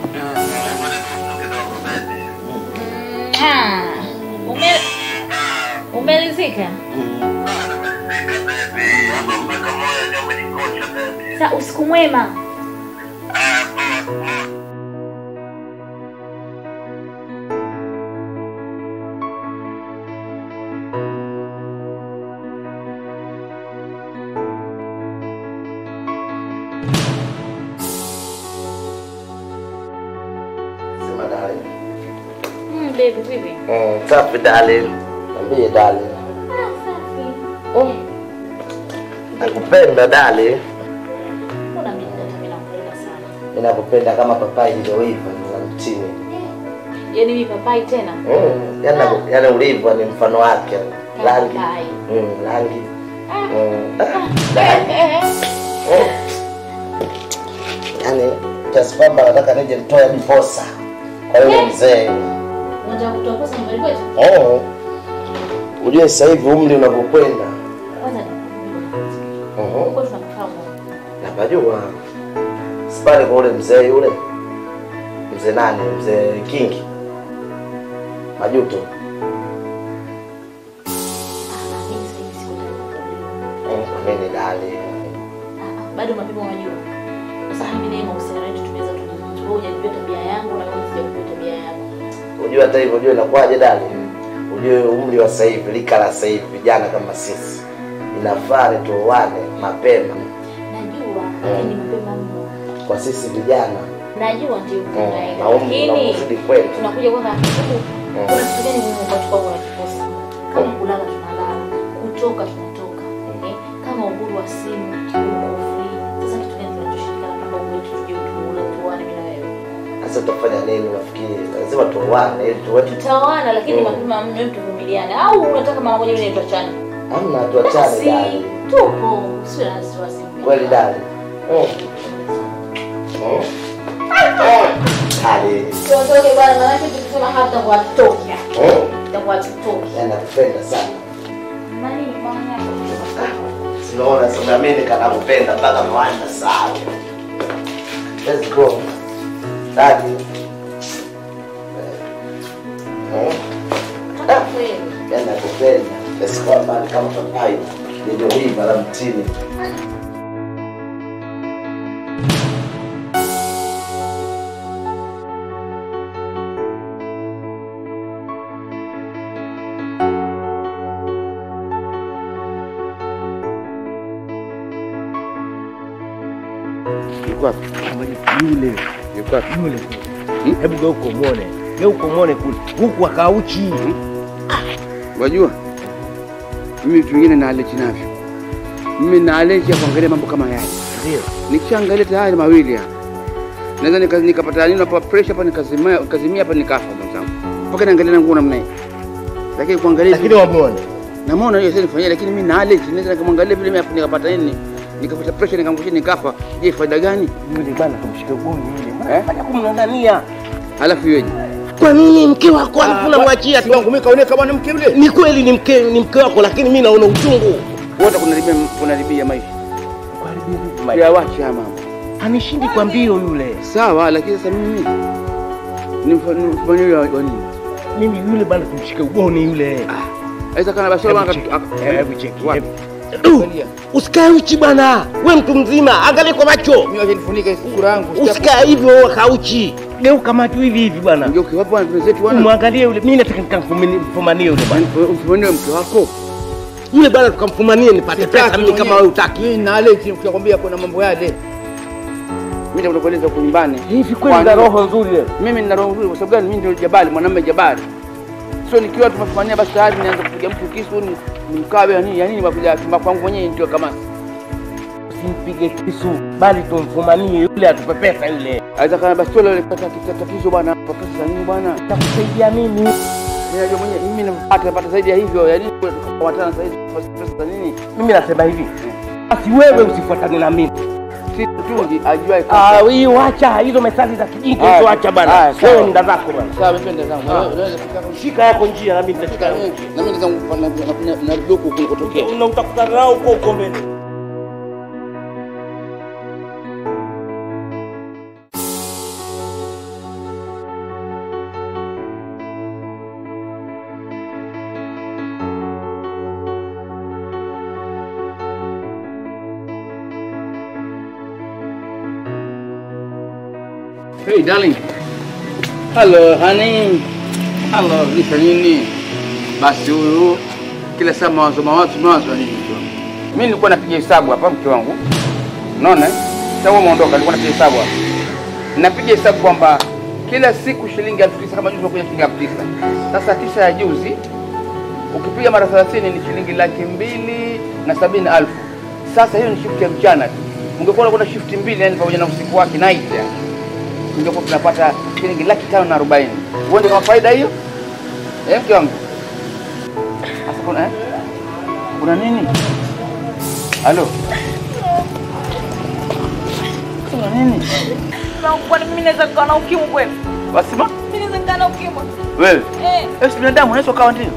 Ah, ume umelizika? Sa usiku mwema. Sema darling. Mm, baby, vipi? Mm, safi darling. Niambie darling. Ah, safi. Nakupenda darling. Mbona mimi hata mimi nakupenda sana. Ninakupenda kama papai lililoiva na mtini. Yaani mimi papai tena? Mm, yani naku- yani ulivyo ni mfano wake. Rangi. Papai. Mm, rangi. Ah. Mm, rangi. Mm. Yaani kiasi kwamba nataka nije nitoe hadi posa kwa yule mzee. Unataka kutoa posa nyumbani kwetu? Oh. Ujue sasa hivi umri unavyokwenda. Kwanza Mhm. huko tunakufahamu. Napajua. Sipale kwa ule mzee yule. Mzee nani? Mzee Kingi. Majuto. Mimi sasa hivi siko tayari. Mm, Mimi dali. Bado mapema unajua. Sasa mimi naye mahusiano yetu tumeweza tu. Wewe hujajua tabia yangu na wewe hujajua tabia yako. Unajua hata hivyo unajua inakuwaje dali? Ujue umri wa sasa hivi, lika la sasa hivi vijana kama sisi. Inafaa tuoane mapema Najua lakini mapema mno. kwa sisi vijana. Najua ndio Mm, tunaenda. na umri Lakini unavyozidi kwenda. tunakuja kwanza sababu kuna kitu gani muhimu ambacho kwa unakikosa? Kama kulala tunalala, kutoka tunatoka. Eh? Kama uhuru wa simu uko free. Sasa kitu gani tunachoshirikiana kwamba wewe tuje tuule tuone mimi na wewe. Sasa utafanya nini unafikiri? Lazima tuoane ili tuwe Tutaoana lakini Mm. mapema mno tuvumiliane. Au unataka mara moja mimi tuachane? Hamna tuachane Basi dali. tupo. Sio na wasiwasi. Kweli dali. Mm. Mm. Dali. Tuondoke bwana, maana tukisema hata kwa toki. Mm. Itakuwa tutoki. Yaani nakupenda sana. Nani mama yako? Sinaona sasa mimi kanakupenda mpaka mwanda sana. Let's go. Dadi. Mm. Kweli. Yaani nakupenda. Let's go bali kama papai. Ndio hii mara mtini. Yuko wapi? Yule Yuko wapi? yule, hebu geuka umwone, geuka umwone kule, huku akauchi. Wajua, mimi vitu vingine naaleji navyo. Mimi naaleji ya kuangalia mambo kama yale. Ndio Nikishaangalia tayari mawili hapa, naweza nika- nikapata nini hapa pressure hapa nikazimia nikazimia hapa nikafa mwenzangu, mpaka naangalia na nguo namna hii. Lakini kuangalia lakini wamwone namuona hiyo sasa nifanyia, lakini mimi na allergy naweza nikamwangalia vile mimi nikapata nini, nikapata pressure nikamkushia nikafa. Je, faida gani? yule bana, kumshika ugoni yule, mbona Eh? anafanya kumng'ang'ania? Halafu iweje? Kwa nini mke wako alafu mwachia tu? Wangu mimi kaoneka bwana mke yule. Ni kweli ni mke ni mke wako, lakini mimi naona uchungu. Wote kunaribia kunaribia maisha. Ya wacha ya mama. Anishindi kwa mbio yule. Sawa, lakini sasa mimi nimfanyie wa wa nini? Mimi yule bana, kumshika ugoni yule. Aisa kana basi Hebu bwana cheki, aka- hebu cheki, Wapi? Du, Usikae uchi bwana, we mtu mzima, angalia kwa macho, Mimi wacha nifunike sura yangu. usikae hivyo kauchi. Geuka macho hivi hivi bwana, Ngeuke wapi bwana wenzetu bwana? umwangalie yule. Mimi nataka nikamfumanie yule bwana, Mfumanie mke wako. yule bwana, tukamfumanie nipate pesa mimi kama wewe utaki. Mimi na allergy nitakwambia kuna mambo yale. Mimi nitakueleza huko nyumbani. Hivi kweli na roho nzuri wewe? Mimi nina roho nzuri kwa sababu gani? Mimi ndio jabali, mwanamume jabali. Sio nikiwa tumefumania basi tayari nianza kupiga mtu kisu ni nimkabe ya nini? Ya nini makuja chumba kwangu mwenyewe ndio kama Usimpige kisu, bali tumfumanie yule, atupe pesa yule. Aisa kana basi tole ile tatizo bwana. Kwa pesa za nini bwana? Takusaidia mimi. Mimi najua mwenyewe mimi napata napata zaidi ya hivyo. Ya nini tukawatana sasa hivi pesa za nini? Mimi nasema hivi, basi wewe usifuatane na mimi. Si tungi ajuae Ah, hii wacha hizo methali za kijinga hizo, acha bana. Haya, sawa. Wewe nda zako bana. Sawa, mimi ndio zangu. Ah. Unaweza kufika Shika yako njia na mimi nitashika yangu. na mimi ndio zangu na na huko kulikotokea. Na utakutana nao huko huko mbele. Hey darling. Hello honey. Hello, nisa nini? Basi huyu kila saa mawazo mawazo mawazo nini? Mimi nilikuwa napiga hesabu hapa mke wangu. Unaona? eh? Sasa wewe umeondoka, nilikuwa napiga hesabu hapa. Napiga hesabu kwamba kila siku shilingi elfu tisa kama juzi unakuja shilingi elfu tisa. Sasa tisa ya juzi ukipiga mara 30 ni shilingi laki mbili na sabini na elfu. Sasa hiyo ni shift ya mchana tu. Ungekuwa unakwenda shift mbili, yani pamoja na usiku wake night yani tungekuwa tunapata shilingi laki tano na arobaini. Uone kama faida hiyo eh, mke wangu. Sasa kuna eh? kuna nini? Halo, kuna nini? Kwani mimi naweza kukaa na ukimwi kweli? Wasema Mimi naweza kukaa na ukimwi? wewe Eh, eh, si binadamu unaweza ukawa ndio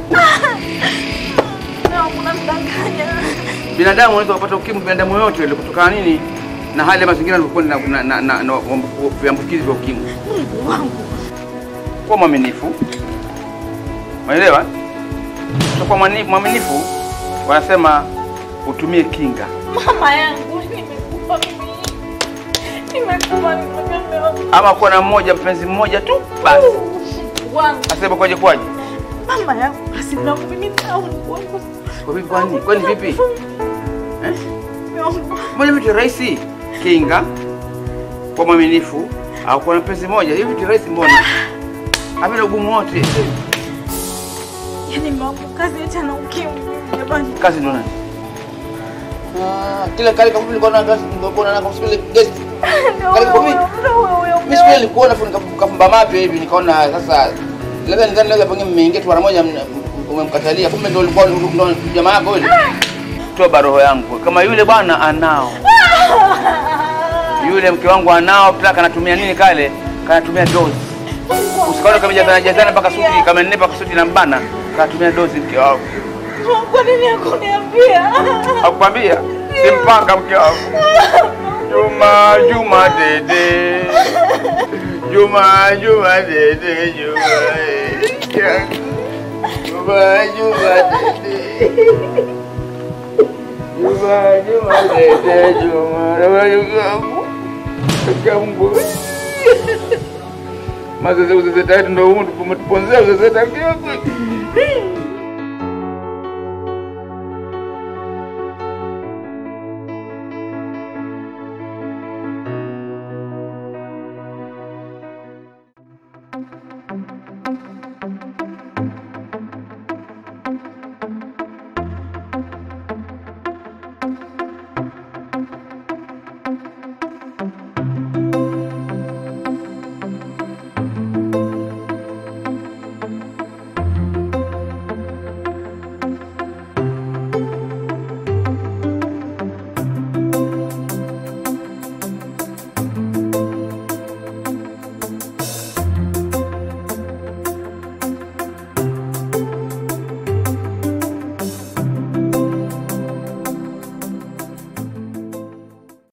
na kuna mdanganya. binadamu, unaweza kupata ukimwi binadamu yote ile kutokana nini na hali ya mazingira yalivyokuwa na, na, na, na, na viambukizi vya ukimwi. Mungu wangu. Kuwa mwaminifu, unaelewa? Kwa mwaminifu wanasema utumie kinga. Mama yangu nimekufa mimi. Nimekufa mimi. ama kuwa na mmoja mpenzi mmoja tu basi. Wangu. Asema kwaje kwaje? Mama yangu basi na mimi tauni wangu. Kwa vipi kwani? Kwani vipi? Eh? Mbona vitu rahisi? Kinga, kwa mwaminifu au kwa mpenzi mmoja. Hivi vitu rahisi mbona? Havina ugumu wote. Yaani mama kazi acha na ukimwi jamani. Kazi ndo nani? Ah, kila kale kama nilikuwa na kazi nilikuwa na kama vile guest. Kale kama mimi. Mimi siku ile nilikuona fu nikafumba mapi hivi nikaona sasa labda nidhani labda pengine mmeingia tu mara moja mna- umemkatalia kumbe ndio ulikuwa ndio jamaa yako yule. Toba roho yangu. Kama yule bwana anao. Yule mke wangu anao pia kanatumia nini kale? Kanatumia dozi. Usikaone kama jazana jazana mpaka suti kama nne mpaka suti na mbana. Kanatumia dozi mke wangu. Kwa nini hakuniambia? Akwambia simpanga mke wangu. Juma Juma dede. Juma Juma dede Juma. eh. Juma Juma dede. Juma Juma dede Juma. Juma Juma. Mungu. Mazoezi uzeze tatu ndio umetuponzea uzeze tatu.